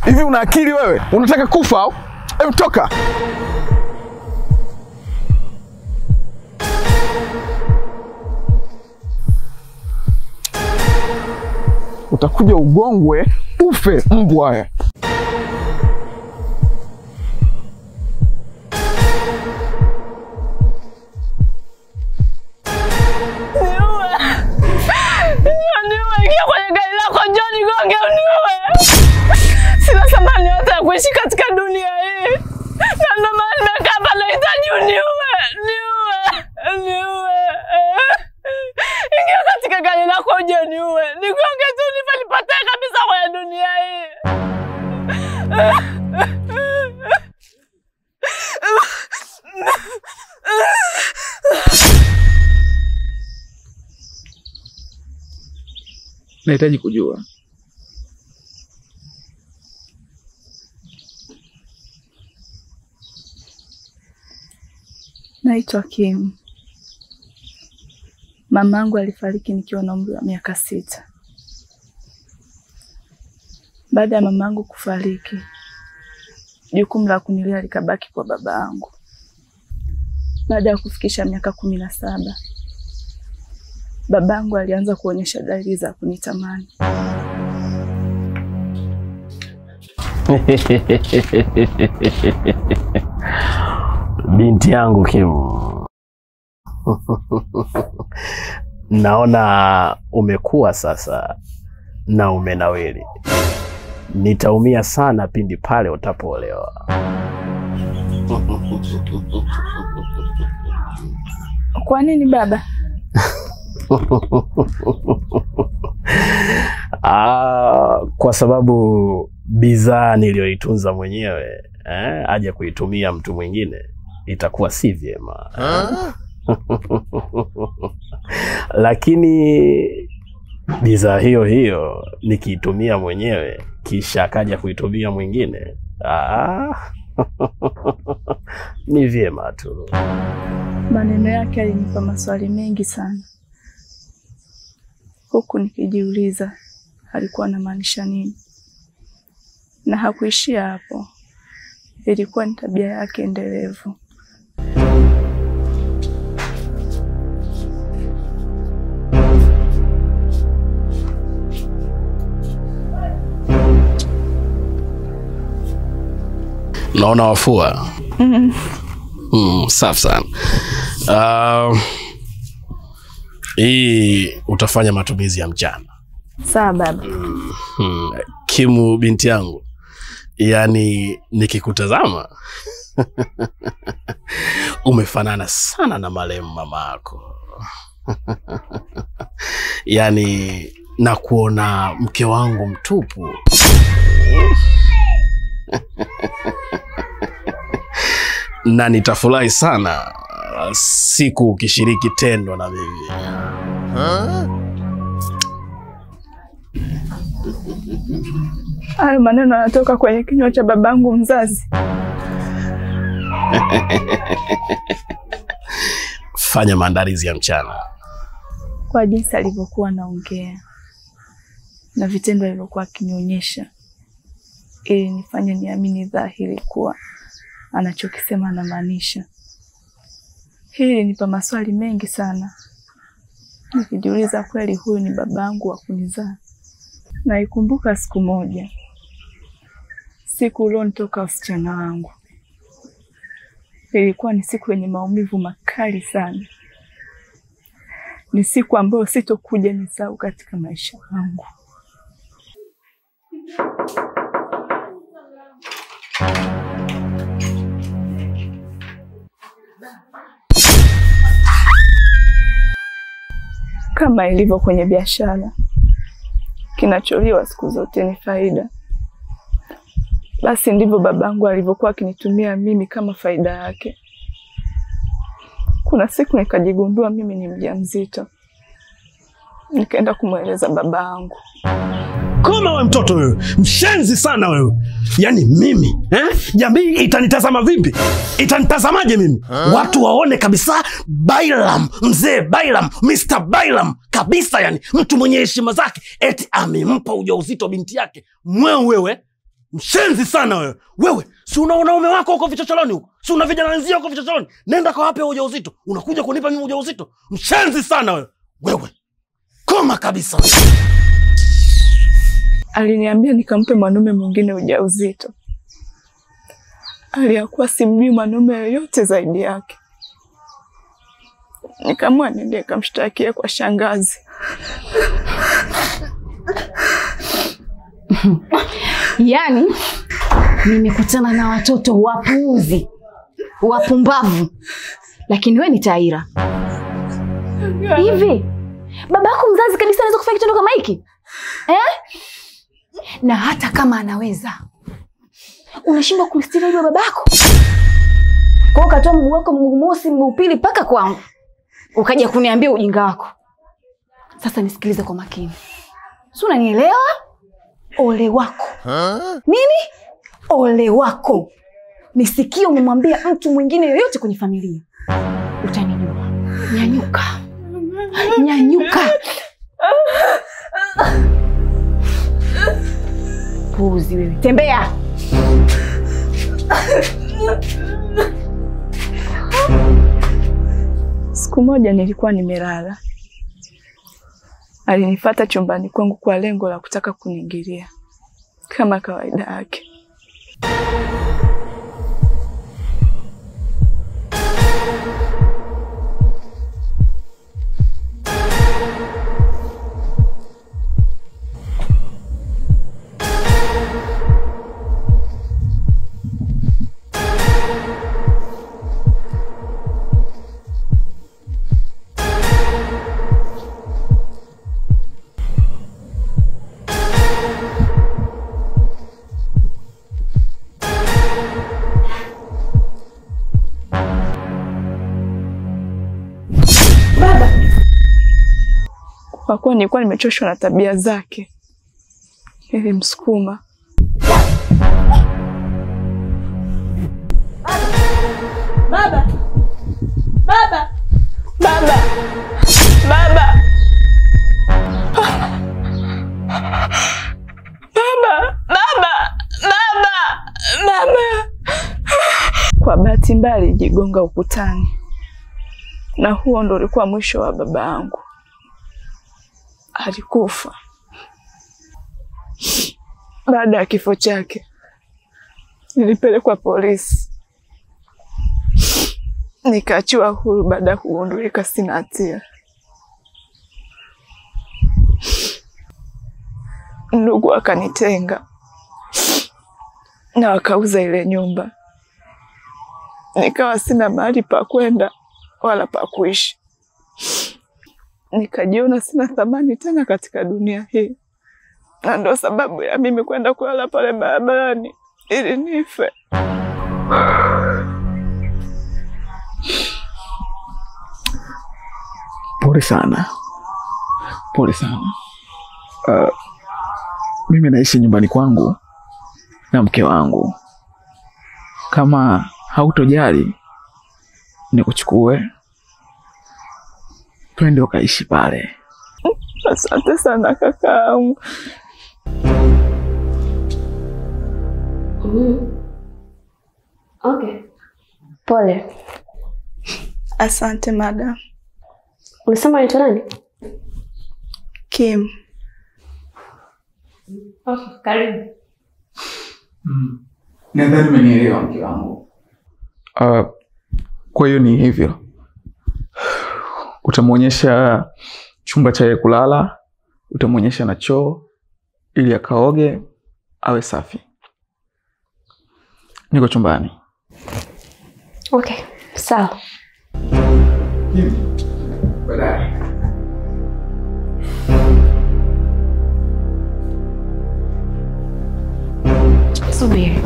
Hivi una akili wewe? Unataka kufa au? Hebu toka. Utakuja ugongwe ufe mbwa wewe. Niue, ingia kwenye gari lako, njoo nigonge uniue. Sina thamani yote ya kuishi katika dunia hii, na ndio maana nimekaa hapa, nahitaji uniue, niue, niue. Ingia katika gari lako uje niue, nigonge tu nife, nipotee kabisa kwenye dunia hii. Nahitaji kujua Naitwa Kim. Mamangu alifariki nikiwa na umri wa miaka sita. Baada ya mamangu kufariki, jukumu la kunilea likabaki kwa baba yangu. Baada ya kufikisha miaka kumi na saba, babangu alianza kuonyesha dalili za kunitamani. Binti yangu Kim, naona umekuwa sasa na umenawili. Nitaumia sana pindi pale utapoolewa. Kwa nini baba? Ah, kwa sababu bidhaa niliyoitunza mwenyewe eh, aje kuitumia mtu mwingine itakuwa si vyema. Lakini bidhaa hiyo hiyo nikiitumia mwenyewe kisha akaja kuitumia mwingine ah, ni vyema tu. Maneno yake alinipa maswali mengi sana, huku nikijiuliza alikuwa anamaanisha nini. Na hakuishia hapo, ilikuwa ni tabia yake endelevu. Naona wafua. Mm, safi sana. Uh, hii utafanya matumizi ya mchana. Sawa baba. Hmm. Kimu binti yangu, yaani nikikutazama umefanana sana na marehemu mama yako yaani na kuona mke wangu mtupu na nitafurahi sana siku ukishiriki tendo na mimi. Hayo maneno yanatoka kwenye kinywa cha babangu mzazi. Fanya maandalizi ya mchana. Kwa jinsi alivyokuwa anaongea na vitendo alivyokuwa akinionyesha, ili nifanye niamini dhahiri kuwa anachokisema anamaanisha. Hili linipa maswali mengi sana, nikijiuliza kweli huyu ni babangu wa kunizaa. Naikumbuka siku moja, siku ulionitoka usichana wangu. Ilikuwa ni siku yenye maumivu makali sana, ni siku ambayo sitokuja nisahau katika maisha yangu. Kama ilivyo kwenye biashara, kinacholiwa siku zote ni faida. Basi ndivyo babangu alivyokuwa akinitumia mimi kama faida yake. Kuna siku nikajigundua mimi ni mjamzito, nikaenda kumweleza babangu. Koma we mtoto wewe, mshenzi sana wewe. Yaani mimi eh? Jamii itanitazama vipi? Itanitazamaje mimi? Watu waone kabisa Bailam, mzee Bailam, Mr. Bailam kabisa, yani mtu mwenye heshima zake, eti amempa ujauzito binti yake. Mweu wewe, Mshenzi sana wewe. Wewe si una wanaume wako huko vichocholoni huko, si una vijana wenzio huko vichocholoni. Nenda kawape ujauzito, unakuja kunipa mimi ujauzito. Mshenzi sana wewe. Wewe koma kabisa. Aliniambia nikampe mwanaume mwingine ujauzito, aliyakuwa simjui mwanaume yoyote zaidi yake. Nikaamua niende kamshtakia kwa shangazi. Yaani nimekutana na watoto wapuuzi, wapumbavu, lakini we ni Taira. Hivi baba yako mzazi kabisa anaweza kufanya kitendo kama hiki eh? Na hata kama anaweza, unashindwa kumstiri aibu ya babako? Kwa hiyo ukatoa mguu wako mguu mosi mguu pili mpaka kwangu, ukaja kuniambia ujinga wako. Sasa nisikilize kwa makini, si unanielewa? Ole wako nini? Ole wako nisikie umemwambia mtu mwingine yoyote kwenye familia, utanijua. Nyanyuka, nyanyuka. Puuzi wewe, tembea. Siku moja nilikuwa nimelala, alinifata chumbani kwangu kwa lengo la kutaka kuniingilia kama kawaida yake. Kwa kuwa nilikuwa nimechoshwa na tabia zake, nilimsukuma. Baba! Baba! Baba! Baba! Baba! Baba! Baba! Baba! Kwa bahati mbaya alijigonga ukutani, na huo ndo ulikuwa mwisho wa baba yangu. Alikufa. Baada ya kifo chake, nilipelekwa polisi, nikaachiwa huru baada ya kugundulika sina hatia. Ndugu akanitenga na wakauza ile nyumba, nikawa sina mahali pa kwenda wala pa kuishi nikajiona sina thamani tena katika dunia hii, na ndo sababu ya mimi kwenda kulala pale barabarani ili nife. Pole sana, pole sana. Uh, mimi naishi nyumbani kwangu na mke wangu. Kama hautojali, nikuchukue twende ukaishi pale. Asante sana kakaangu. Okay. Pole. Asante madam. Ulisema unaitwa nani? Kim. Okay, karibu. Nadhani umenielewa mke wangu. Uh, kwa hiyo ni hivyo, utamwonyesha chumba cha yeye kulala, utamwonyesha na choo ili akaoge awe safi. Niko chumbani. Okay, sawa. Baadaye. Subiri.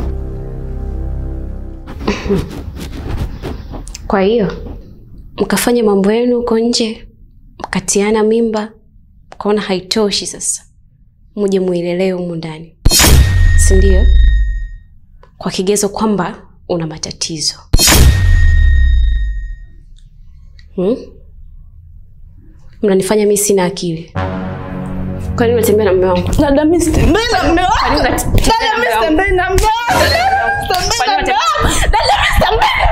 Kwa hiyo mkafanya mambo yenu huko nje, mkatiana mimba, mkaona haitoshi, sasa muje muilelee humu ndani, si ndio? Kwa kigezo kwamba una matatizo hmm? Mnanifanya mi sina akili. Kwa nini unatembea na mume wangu? Dada, mimi sitembei na mume Kwa nini wangu. unatembea Dada, na mimi mume wangu? sitembei na mume wangu. Dada, mimi sitembei na mume wangu. Dada, mimi sitembei na